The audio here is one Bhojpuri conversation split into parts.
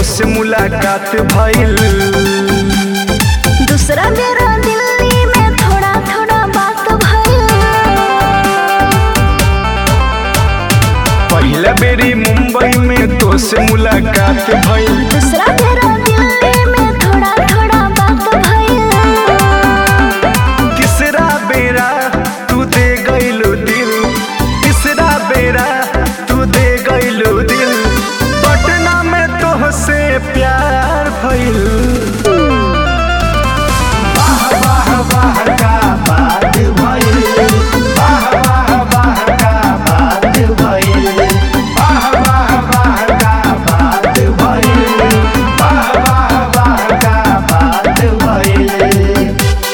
तोसे मुलाकात भइल दूसरा मेरा दिल्ली में थोड़ा थोड़ा बात भइल पहिला बेरी मुंबई में तोसे मुलाकात भइल दूसरा मेरा दिल्ली में थोड़ा थोड़ा बात भइल तीसरा बेरा तू दे गइलो दिल तीसरा बेरा तू दे गइलो दिल पटना में तोहसे प्यार भइल वाह वाह वाह का बात भइल वाह वाह वाह का बात भइल वाह वाह वाह का बात भइल वाह वाह वाह का बात भइल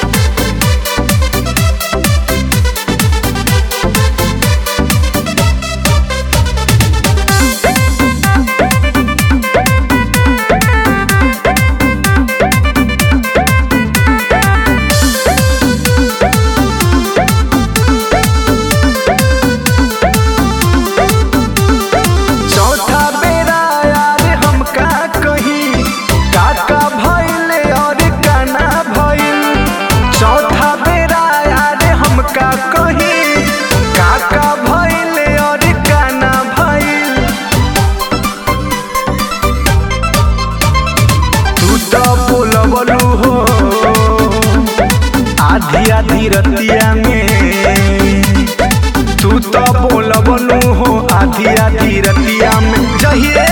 चौथा बेरा यार हम का कही काका भइले और काना भइल चौथा बेरा यार हम का कही काका भइले और काना भइल तू तो बोलबलू हो आधी आधी रतिया में तू तो बोलबलू हो आधी आधी रतिया में जहिए